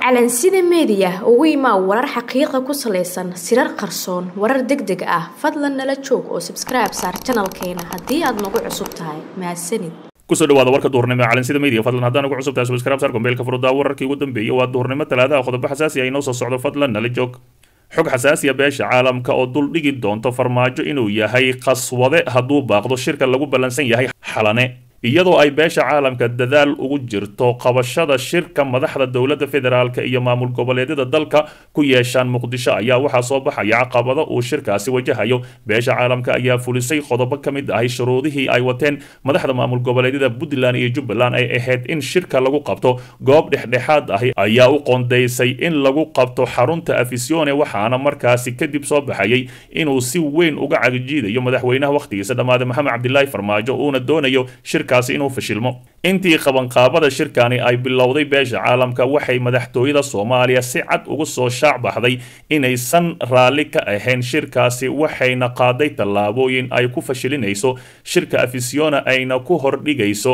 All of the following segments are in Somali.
calansida meediya ugu imaa warar xaqiiqa ku salaysan sirar qarsoon warar deg deg ah fadlan nala joog oo sabskribe saar janalkeena haddii aad nagu cusub tahay mahadsanid kusoo dhawaada warka duhurnimo ee calansida media fadlan haddaan ugu cusub tahay subscribe saar gombeelka furudaa wararkii ugu dambeeyay waa duhurnimo talaadaha qodobo xasaasi ah inoo soo socdo fadlan nala joog xog xasaasiya beesha caalamka oo dul dhigi doonto farmaajo inuu yahay qaswade hadduu baaqdo shirka lagu ballansan yahay xalane iyadoo ay beesha caalamka dadaal ugu jirto qabashada shirka madaxda dowladda federaalk iyo maamul goboleedyada dalka ku yeeshaan muqdisho ayaa waxaa soo baxaya caqabado uu shirkaasi wajahayo beesha caalamka ayaa fulisay qodobo ka mid ahay shuruudihii ay wateen madaxda maamul goboleedyada puntland iyo jubbaland ay ahayd in shirka lagu qabto goob dhexdhexaad ahi ayaa u qoondaysay in lagu qabto xarunta afisione waxaana markaasi kadib soo baxayay inuu si weyn uga cagajiidayo madaxweynaha wakhtigiisa dhammaaday maxamed cabdilaahi farmaajo uuna doonayo shirka inuu fashilmo intii qabanqaabada shirkani ay bilowday beesha caalamka waxay madaxtooyada soomaaliya si cad ugu soo shaac baxday inaysan raalli ka ahayn shirkaasi waxayna qaaday tallaabooyin ay ku fashilinayso shirka afisiona ayna ku hordhigayso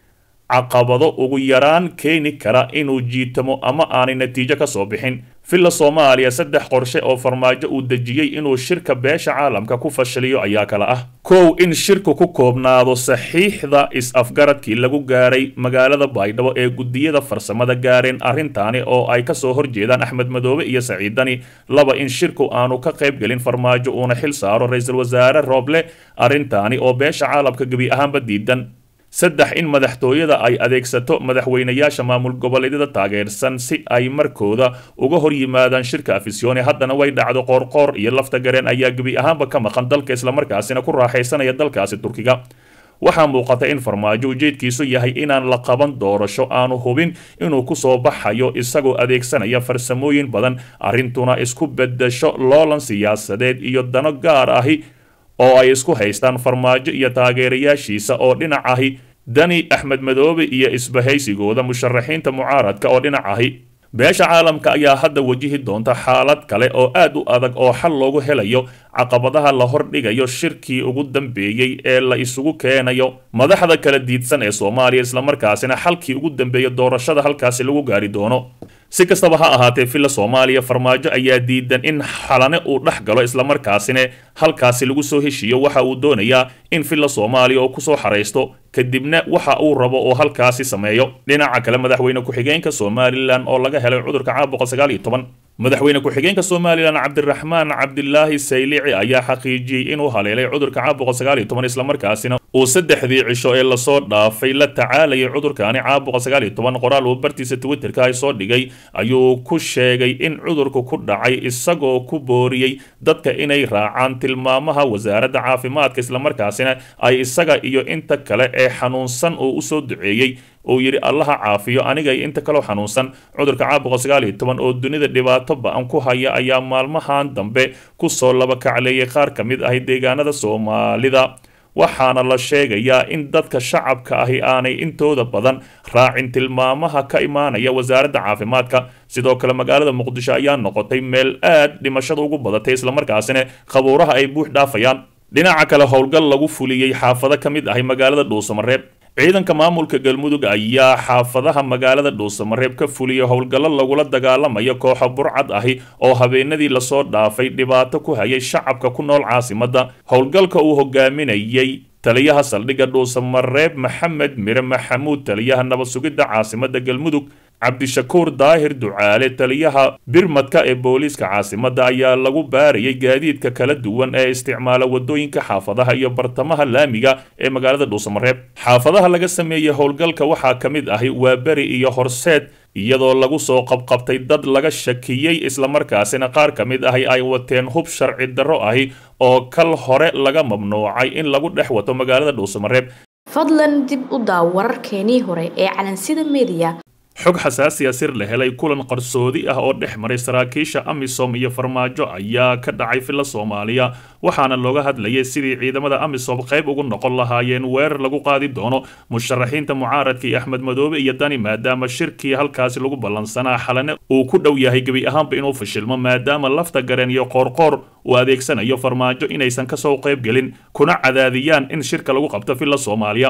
caqabado ugu yaraan keeni kara inuu jiitamo ama aanay natiijo ka soo bixin villa soomaaliya saddex qorshe oo farmaajo uu dejiyey inuu shirka beesha caalamka ku fashiliyo ayaa kala ah kow in shirku ku koobnaado saxiixda is-afgaradkii lagu gaaray magaalada baydhabo ee guddiyada farsamada gaareen arrintaani oo ay kasoo horjeedaan axmed madoobe iyo saciidani laba in shirku aanu ka qaybgelin farmaajo uuna xil saaro ra-iisul wasaare rooble arrintaani oo beesha caalamka gebi ahaanba diidan saddex in madaxtooyada ay adeegsato madaxweynayaasha maamul goboleedyada taageersan si ay markooda uga hor yimaadaan shirka afisione haddana way dhacdo qoorqoor iyo lafta gareen ayaa gebi ahaanba ka maqan dalka islamarkaasina ku raaxaysanaya dalkaasi turkiga waxaa muuqata in farmaajo ujeedkiisu yahay inaan la qaban doorasho aanu hubin inuu kusoo baxayo isagoo adeegsanaya farsamooyin badan arrintuna isku bedesho loolan siyaasadeed iyo dano gaar ahi oo ay isku haystaan farmaajo iyo taageerayaashiisa oo dhinac ahi dani axmed madoobe iyo isbahaysigooda musharaxiinta mucaaradka oo dhinac ahi beesha caalamka ayaa hadda wajihi doonta xaalad kale oo aad u adag oo xal loogu helayo caqabadaha la hordhigayo shirkii ugu dambeeyey ee la isugu keenayo madaxda kala diidsan ee soomaaliya islamarkaasina xalkii ugu dambeeya doorashada halkaasi lagu gaari doono si kastaba ha ahaatee villa soomaaliya farmaajo ayaa diidan in xalane uu dhex galo islamarkaasina halkaasi lagu soo heshiiyo waxa uu doonayaa in villa soomaaliya oo kusoo xaraysto kadibna waxa uu rabo oo halkaasi sameeyo dhinaca kale madaxweyne ku-xigeenka somalilan oo laga helay cudurka caabuqa sagaal iyo toban madaxweyne ku-xigeenka somalilan cabdiraxmaan cabdilaahi saylici ayaa xaqiijiyey inuu haleelay cudurka caabuqa sagaal iyo toban islamarkaasina uu saddexdii cisho ee lasoo dhaafay la tacaalayay cudurkaani caabuqa sagaal iyo toban qoraal uu bartiisa twitterka ay soo dhigay ayuu ku sheegay in cudurku ku dhacay isagoo ku booriyey dadka inay raacaan tilmaamaha wasaaradda caafimaadka islamarkaasina ay isaga iyo inta kale ee xanuunsan uu usoo duceeyey uu yidhi allaha caafiyo aniga iyo inta kaloo xanuunsan cudurka caabuqa sagaal iyo toban oo dunida dhibaato ba-an ku haya ayaa maalmahan dambe kusoo laba kacleeyay qaar ka mid ahi deegaanada soomaalida waxaana la sheegayaa in dadka shacabka ahi aanay intooda badan raacin tilmaamaha ka imaanaya wasaaradda caafimaadka sidoo kale magaalada muqdisho ayaa noqotay meel aad dhimashada ugu badatay islamarkaasina qabuuraha ay buux dhaafayaan dhinaca kale howlgal lagu fuliyey xaafado ka mid ahi magaalada dhuusamareeb ciidanka maamulka galmudug ayaa xaafadaha magaalada dhuusamareeb ka fuliyay howlgallo lagula dagaalamayo kooxo burcad ahi oo habeenadii lasoo dhaafay dhibaato ku hayay shacabka ku nool caasimadda howlgalka uu hogaaminayay taliyaha saldhigga dhuusamareeb maxamed mire maxamuud taliyaha nabad sugidda caasimadda galmudug cabdishakuur daahir ducaale taliyaha birmadka ee booliiska caasimadda ayaa lagu baarayay gaadiidka kala duwan ee isticmaala wadooyinka xaafadaha iyo bartamaha laamiga ee magaalada dhuusamareeb xaafadaha laga sameeyey howlgalka waxaa ka mid ahi waa beri iyo horseed iyadoo lagu soo qabqabtay dad laga shakiyey islamarkaasina qaar ka mid ahi ay wateen hub sharci darro ahi oo kal hore laga mamnuucay in lagu dhex wato magaalada dhuusamareeb fadlan dib u daaw wararkeenii hore ee calansida meediya xog xasaasiya sir la helay kulan qarsoodi ah oo dhex maray saraakiisha amisom iyo farmaajo ayaa ka dhacay villa soomaaliya waxaana looga hadlayay sidii ciidamada amisom qayb ugu noqon lahaayeen weerar lagu qaadi doono musharaxiinta mucaaradka iyo axmed madoobe iyo dani maadaama shirkii halkaasi lagu ballansanaa xalane uu ku dhow yahay gebi ahaanba inuu fashilmo maadaama lafta gareen iyo qoorqoor uu adeegsanayo farmaajo inaysan kasoo qayb gelin kuna cadaadiyaan in shirka lagu qabto villa soomaaliya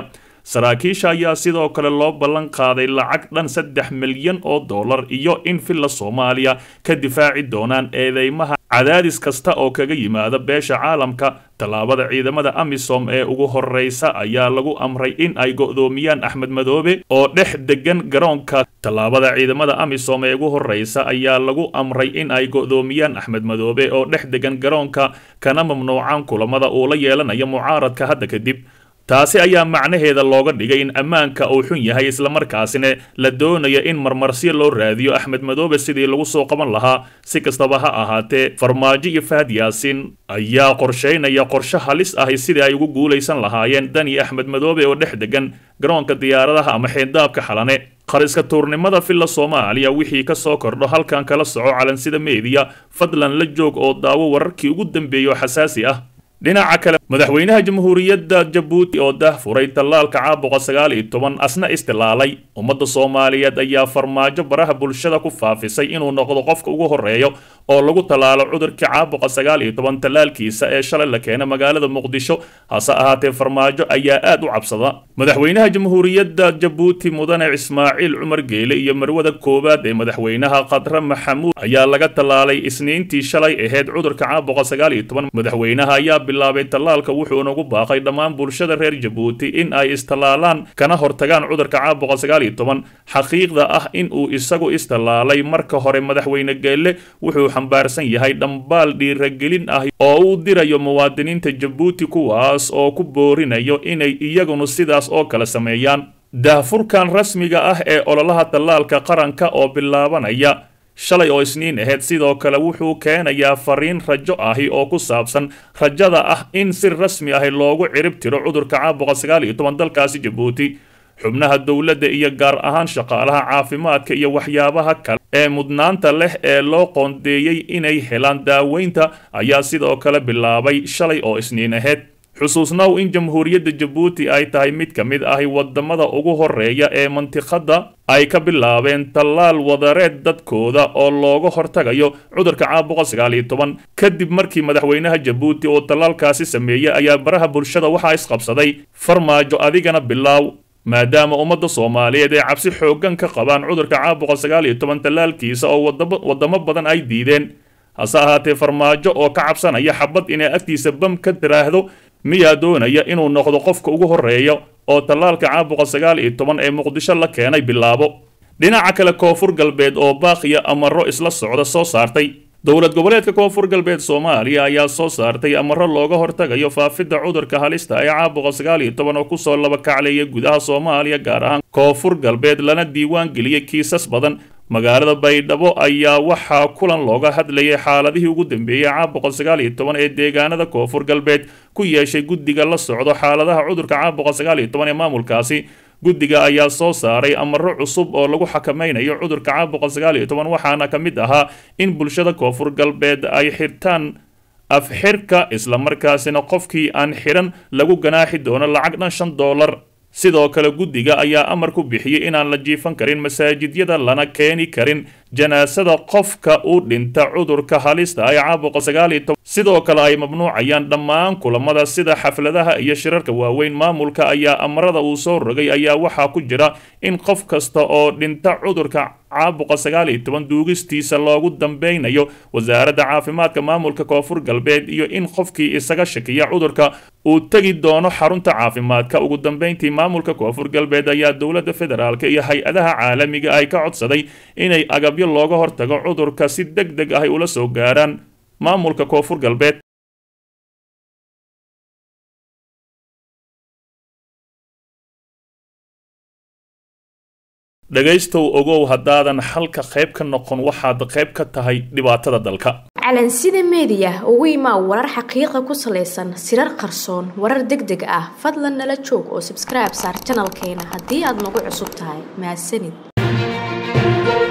saraakiisha ayaa sidoo kale loo ballan qaaday lacag dhan saddex milyan oo dollar iyo in villa soomaaliya ka difaaci doonaan eedeymaha cadaadis kasta oo kaga yimaada beesha caalamka tallaabada ciidamada amisom ee ugu horreysa ayaa lagu amray in ay go'doomiyaan axmed madoobe oo dhex degan garoonka tallaabada ciidamada amisom ee ugu horreysa ayaa lagu amray in ay go'doomiyaan axmed madoobe oo dhex degan garoonka kana mamnuucaan kulamada uu la yeelanayo mucaaradka hadda kadib taasi ayaa macnaheeda looga dhigay in ammaanka uu xun yahay islamarkaasina la doonayo in marmarsiyo loo raadiyo axmed madoobe sidii lagu soo qaban lahaa si kastaba ha ahaatee farmaajo iyo fahad yaasiin ayaa qorshaynaya qorshe halis ahi sidii ay ugu guulaysan lahaayeen dani axmed madoobe oo dhex degan garoonka diyaaradaha ama xeyndaabka xalane qariska tuurnimada villa soomaaliya wixii ka soo kordho halkan kala soco calansida meediya fadlan la joog oo daawo wararkii ugu dambeeyay oo xasaasi ah dhinaca kale madaxweynaha jamhuuriyadda jabuuti oo dah furay tallaalka caabuqa sagaal iyo toban asna istilaalay ummadda soomaaliyeed ayaa farmaajo baraha bulshada ku faafisay inuu noqdo qofka ugu horreeyo oo lagu tallaalo cudurkii caabuqa sagaal iyo toban tallaalkiisa ee shalay la keenay magaalada muqdisho hase ahaatee farmaajo ayaa aad u cabsada madaxweynaha jamhuuriyadda jabuuti mudane ismaaciil cumar geele iyo marwada koowaad ee madaxweynaha khadre maxamuud ayaa laga tallaalay isniintii shalay ahayd cudurka caabuqa sagaal iyo toban madaxweynaha ayaa bilaabay tallaalka wuxuuna ugu baaqay dhammaan bulshada reer jabuuti in ay istallaalaan kana hortagaan cudurka caabuqa sagaal iyo toban xaqiiqda ah in uu isagu istallaalay marka hore madaxweyne geelle wuxuu xambaarsan yahay dhambaal dhiiragelin ah oo uu dirayo muwaadiniinta jabuuti kuwaas oo ku boorinayo inay iyagunu sidaas oo kale sameeyaan daahfurkan rasmiga ah ee ololaha tallaalka qaranka oo bilaabanaya shalay oo isniin ahayd sidoo kale wuxuu keenayaa fariin rajo ahi oo ku saabsan rajada ah in si rasmi ahi loogu cirib tiro cudurka caabuqa sagaal iyo toban dalkaasi jabuuti xubnaha dowladda iyo gaar ahaan shaqaalaha caafimaadka iyo waxyaabaha kale ee mudnaanta leh ee loo qoondeeyey inay helaan daaweynta ayaa sidoo kale bilaabay shalay oo isniin ahayd xusuusnow in jamhuuriyadda jabuuti ay tahay mid ka mid ahi wadamada ugu horeeya ee mantiqadda ay ka bilaabeen tallaal wadareed dadkooda oo looga hortagayo cudurka caabuqa sagaal iyo toban kadib markii madaxweynaha jabuuti oo tallaalkaasi sameeyey ayaa baraha bulshada waxaa isqabsaday farmaajo adigana bilaaw maadaama ummadda soomaaliyeed ee cabsi xooggan ka qabaan cudurka caabuqa sagaal iyo toban tallaalkiisa oo wadamo badan ay diideen hase ahaatee farmaajo oo ka cabsanaya xabad inay agtiisa bam ka tiraahdo miyaa doonaya inuu noqdo qofka ugu horreeya oo tallaalka caabuqa sagaal iyo toban ee muqdisho la keenay bilaabo dhinaca kale koonfur galbeed oo baaqiya amaro isla socda soo saartay dowlad goboleedka koonfur galbeed soomaaliya ayaa soo saartay amaro looga hortagayo faafidda cudurka halista ee caabuqa sagaal iyo toban oo kusoo laba kacleeya gudaha soomaaliya gaar ahaan koonfur galbeed lana diiwaan geliyey kiisas badan magaalada baydhabo ayaa waxaa kulan looga hadlayay xaaladihii ugu dambeeyey caabuqa sagaal iyo toban ee deegaanada koonfur galbeed ku yeeshay guddiga la socdo xaaladaha cudurka caabuqa sagaal iyo toban ee maamulkaasi guddiga ayaa soo saaray amaro cusub oo lagu xakameynayo cudurka caabuqa sagaal iyo toban waxaana ka mid ahaa in bulshada koonfur galbeed ay xirtaan afxirka islamarkaasina qofkii aan xiran lagu ganaaxi doono lacag dhan shan doolar sidoo kale guddiga ayaa amar ku bixiyey inaan la jiifan karin masaajidyada lana keeni karin janaasada qofka u dhinta cudurka halista ay caabuqa sagaal iyo toban sidoo kale ay mamnuucayaan dhammaan kulamada sida xafladaha iyo shirarka waaweyn maamulka ayaa amarada uu soo rogay ayaa waxaa ku jira in qof kasta oo dhinta cudurka caabuqa sagaal iyo toban duugistiisa loogu dambeynayo wasaaradda caafimaadka maamulka koonfur galbeed iyo in qofkii isaga shakiya cudurka uu tegi doono xarunta caafimaadka ugu dambeyntii maamulka koonfur galbeed ayaa dowladda federaalk iyo hay-adaha caalamiga ay ka codsaday inay agabyo looga hortago cudurka si deg deg ah ay ula soo gaaraan maamulka koonfur galbeed dhegaystow ogow haddaadan xalka qayb ka noqon waxaad qayb ka tahay dhibaatada dalka calansida meediya ugu imaa warar xaqiiqa ku salaysan sirar qarsoon warar deg deg ah fadlan nala joog oo sabskribe saar janalkeena haddii aad nagu cusub tahay mahadsanid